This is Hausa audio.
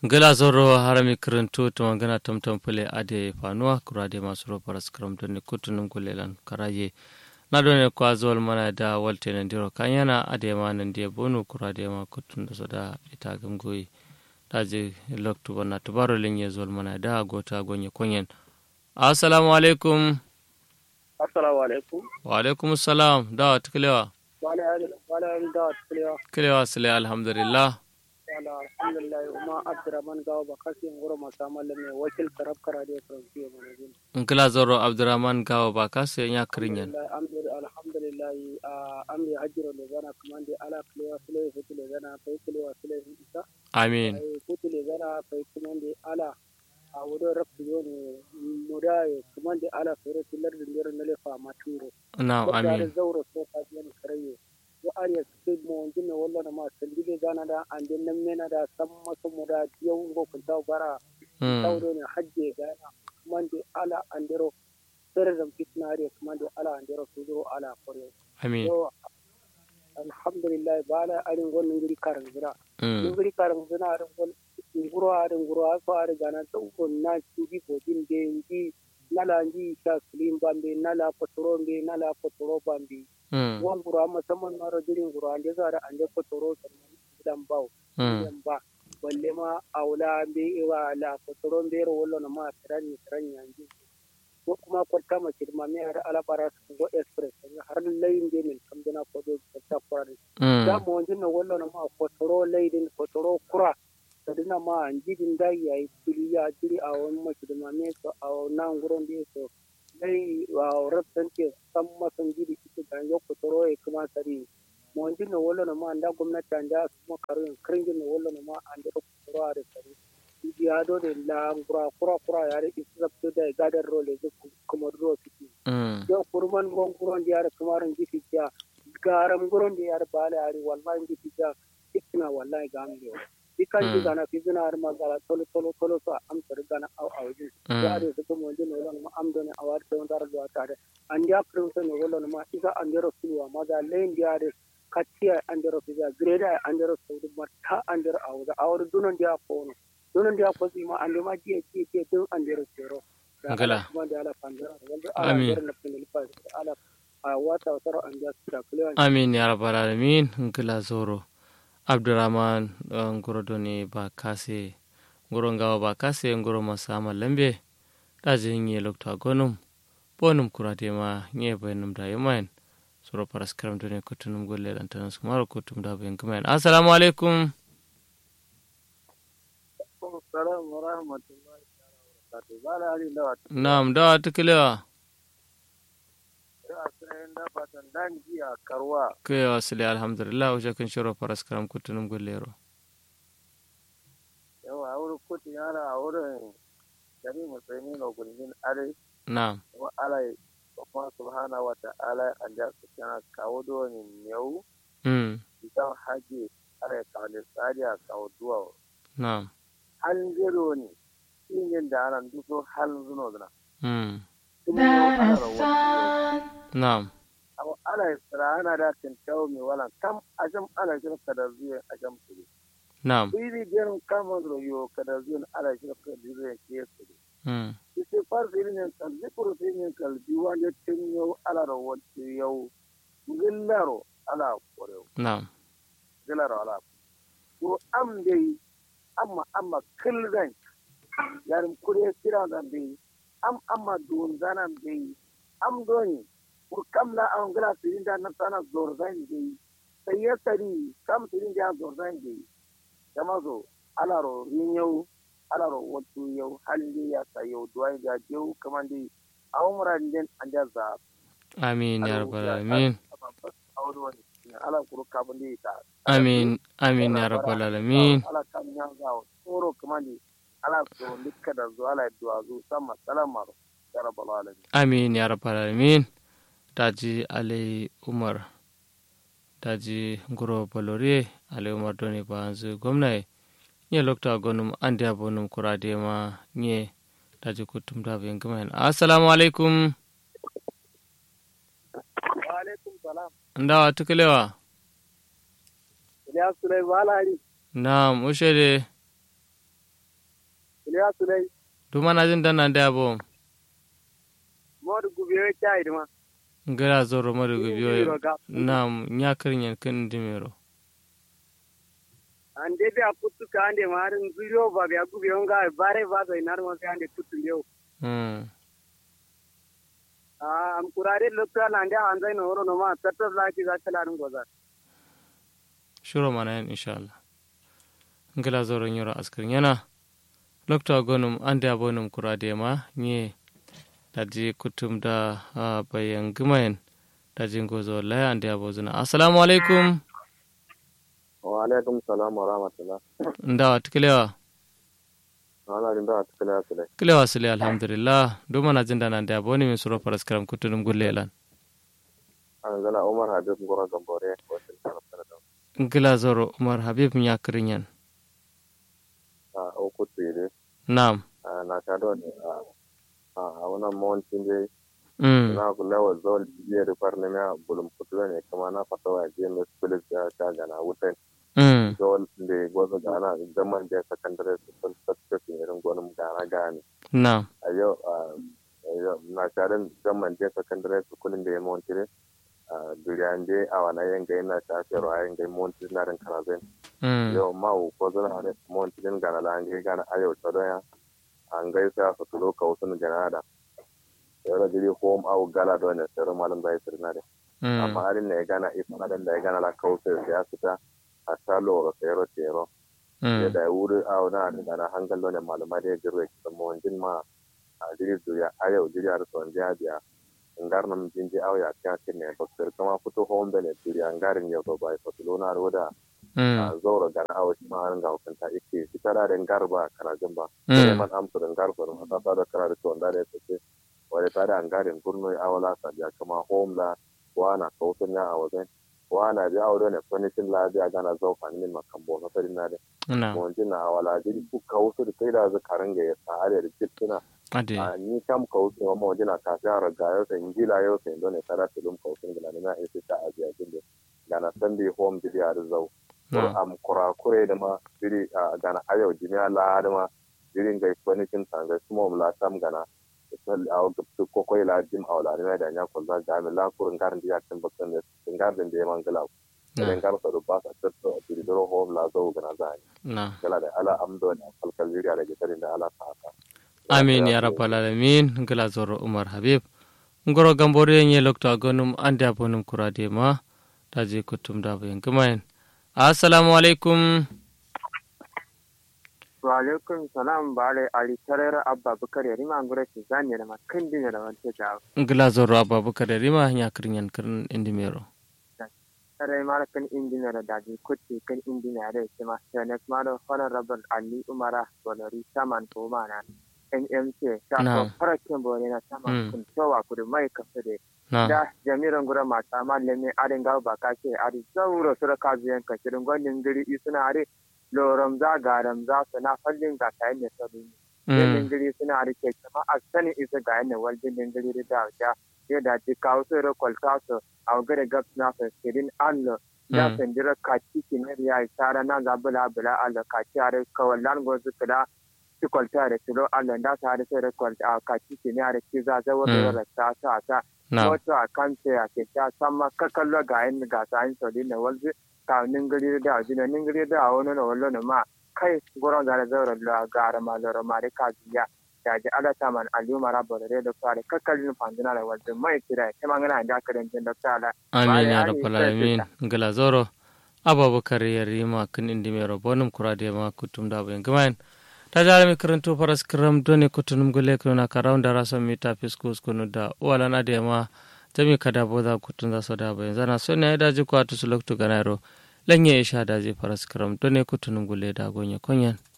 gala zoro harami kirintu tuma gana tamtam pule ade fanuwa kurade masu robar skram don kutunun kulelan karaye na dole ko azol mana da walte nan diro kanyana ade ma nan dia bonu kurade ma kutun da soda ita gamgoyi daje loktu bana tubaro linye zol mana da gota gonye konyen assalamu alaikum assalamu alaikum wa alaikum assalam da tuklewa wala wala da tuklewa kilewa sile alhamdulillah wala alhamdulillah uma abdurrahman gawo bakasi ngoro masamalle me wakil karab karade fransiyo manajin nkila zoro abdurrahman gawo bakasi nya kirinyen alhamdulillah amri hajjiro le gana kamande ala kilewa sile futu le gana fay kilewa sile isa amin futu le gana fay kamande ala a wudo rabtu yoni mudaye kamande ala fere tilar dindir nale fa maturo na'am amin zauro so ka yan karaye yo ariya sai mo jinne walla na ma sandile gana da ande nan mena da sam maso muda yau go kun taw bara tawdo ne hajje gana kamande ala andero fere dam fitnare kamande ala andero suduro ala kore amin yo alhamdulillah bala arin gon ngiri karan gira ngiri karan gira arin gon nguro arin nguro aso arin gana to gon na cibi bodin de ngi nala ngi sha sulim bambe nala potoro mbe nala potoro bambe gon nguro amma saman maro dirin nguro ande zara ande potoro sannan gidan bawo gidan ba balle ma aula mbe iwa la potoro mbe ro wollo na ma tirani tirani yanji ko kuma kwata mace da mami har alabara su go express har layin da min kam dana ko do ta kura da mu wanjin na wallo na ma ko toro layin ko toro kura da dina ma anjidin da yayi kuli ya jiri a wani mace da mami so a nan gurin da so lai wa rabtan ke san masan jiri ita da yo ko toro e kuma sari mu wanjin na wallo na ma anda gwamnati anda kuma karin kirin na wallo na ma anda ko toro a da sari yado de la kura kura kura yare isabto da gadar role je kuma ro fiti yo kurman gon kuron yare kumaran giti ja garam guron de yare bale ari wallahi giti ja ikna wallahi gambe ikan ji gana fi zina har magala tolo tolo tolo so am tar gana aw aw ji yare su kuma wanda ne wannan am don awar da wanda da tare an ya prince ne wannan ma isa an dero sulwa maza len yare katiya an dero fiza greda an dero su mata an dero awda awar dunon dia ko donon dia ko ma ande ma je je je don ande ro tero ngala kuma da ala pandara wanda Amin. ala na pinil pa ala a wata wata an ja sura kule amin ya rabbal alamin ngila zoro abdurrahman uh, ngoro doni ba kase ngoro ngawa ba kase ngoro masama lambe daje nye lokta gonum bonum kurade ma nye bayanum da yamain soro paraskram doni kutunum golle dan tanas kumaro kutum da bayan kumain assalamu alaikum assalamu wa rahmatullahi wa barakatuh bala ali da na'am da tukilewa wa sai da fatan dan jiya karwa ke wasile alhamdulillah uje kun shoro paraskram kutunum gollero yawa aure kuti yara aure jami musulmi no gulmin are na'am wa ala kuma subhanahu wa ta'ala an ja su kana kawo doni yau mm idan haji are kawo tsariya kawo duwa na'am hal zero ne yin da ana duso hal zuno zuna mm kuma ana rawar na'am abu ana tsira ana da tintawo mai wala kam ajam ana jin kada zuwa ajam su na'am bibi biyan kama royo kada zuwa ana jin kada zuwa ke su mm ise far firin kal zikru firin kal diwan ya tin yau ala rawar yau gillaro ala koreo na'am gillaro ala ko am dai amma amma kilgan yarin kure kira da bai am amma don zana bai am doni ko kam la an gala tirin da na sana zorzan bai sai ya sari kam tirin da zorzan bai kama zo alaro rinyau alaro wato yau halin da ya sa yau duwai da jau kaman dai a umuran den an da za amin ya rabbal alamin aure wani ala kuru kabin da ya ta amin amin ya rabbal alamin ala kan ya za tsoro kaman dai ala so dukka da zo ala duwa zo sama salamar ya rabbal alamin amin ya rabbal alamin daji alai umar daji ngoro balore alai umar doni banzu gwamnati nye lokta gonum ande abonum kurade ma nye daji kutum da bayan gama assalamu alaikum wa alaikum salam ndawa tukulewa ya sulai balari na'am ushe de ya sulai duma na jin dan nan da abo modu gubiyo chai duma ngala zoro mari gubiyo na nya kirin kin dimero ande be akutu ka ande mar ngiro ba be gubiyo nga bare ba do inar mo ande kutu leo mm ah am kurare lokta lande anzai no ro no ma tatta la ki za kala rum goza shuro mana yan inshallah ngala zoro nyoro askrin yana lokta gonum ande abonum kurade ma nye daji kutum da uh, bayan gumayen daji gozo laya ande abozuna assalamu alaikum wa alaikum salam wa rahmatullah ndawa tikilewa ana jin da tukula sule kilewa sile alhamdulillah do mana jinda nan da aboni min suro paras karam kutunum gullelan an zana umar habib ngoro gambore ko sin kana kana da ngila zoro umar habib nya kirinyan a o kutu ide nam na ta do ne a a wannan mon tinde mm na ku lawa zol je da farne ma bulum kutu ne kuma na fatawa je me spilis ya ta gana wutan mm zol de gozo gana zaman da secondary school certificate irin gonin gana gani nam a yau na tarin zaman da secondary school da ya montire duriyande a wani yanga yana tafiyar a yanga montire na rin karazin mm yau ma u ko zana ne montire gana la an gana a yau tsadon ya an gaisa su tulo ka wasu gana da yau da jiri home au gala don ne sayar malam bai sirna da mm amma harin ne ya gana isa na da ya gana la kausa ya fita a salo ga sayar tero ya mm da wuri a wani da na hangal don ne malama da ya girwe kisan mawajin ma a jiri duriya a yau jiri a rasuwan jiya biya ngar nam jinji aw ya kya kine bakter kama futo home bene duriya ngarin yau ba bai fatulo na roda mm zoro gana aw ma an ga kanta ikke kitara da ngar ba kana jamba Mm. sai man am to ngar ko ma ta da kana da to ndare take wale ta da ngarin gurno awala sa ya kama home la wana kautan ya awazen wana bi awdo ne furniture la bi gana zo fan min makambo na tari na de nam mo jinna awala jiri ku kausu da kai da zakaran ga ya sare da kituna ade a ni kam kausu ma mo jina ka ta raga yo sai ngila yo sai dole tara tulum kausu ngila ne na ese ta ajiya jinde gana sandi home bi ya zau nam am kura kure da ma biri a gana ayo jimiya la da ma biri ngai kwanikin tanga kuma mu la tam gana sal aw guptu ko koy la jim aw la ne da nya ko za ga mi la kur ngar ndi yakin bakkan ne ngar den de man gala ne nam ngar sa do ba sa tatto biri do home la zo gana za ni nam gala da ala amdo da kalkal zuriya da gidarin da ala ta haka amin ya rabbal alamin ngila zoro umar habib ngoro gambore nye lokto agonum ande abonum kurade ma daji kutum da bayan gumayen assalamu alaikum wa alaikum salam bare ali tarera abba bukar yari ma ngure ki zanye da makan dinya da wante ta ngila zoro ababakar da rima nya kirinyan kirin indimero tare ma kan injiniya da daji kutti kan injiniya da ke ma senet ma da honorable ali umara bolori saman ko mana nmc ta ko Na'am. farakin bone na Mm. saman kun towa kudu mai kafa da na da jami'an gura mata ma lemme adin gawo ba ka ce adi zauro sura ka zuyan ka shirin gwanin giri isuna adi loram za garam za su na fallin ga tayin ne sabu Yanayin mm gari suna rike kama a sanin isa ga yana waljin din gari da ta ya da ji kawo su da kwalta su a gare gab na fasirin allo ya Mm. sandira kaci kinar ya yi tsara na zabula bula allo kaci a rai kawallan gozu kula ci kwalta da tilo allo da ta da sai da kwalta a kaci kinar da ki za zawar Mm. da ta ta ta na wato a kan sai a ke ta sama kakallo ga yin ga ta yin saudi na walzi ka ningiri da ajina ningiri da wani na wallo na ma kai goron da zaura la gara ma loro ma de ka biya da ji ala ta man aliyu mara bore da fare kakalin fandina da walzi mai kira ke mangana da ka dan jin da ta amin ya Bale, rabbal ani, alamin sai ngila zoro ababakar ya rima kin indimero bonum kurade ma kutum da bayan gumayen ta jara mi karanto faras kiram doni kutunum gule kuna karawun da rasa mita fiskus kunu da wala na da ma jami kada boda kutun za so da bayan zana so ne da ji kwatu su loktu ganaro lanye isha da ji faras kiram doni kutunum gule da gonye konyan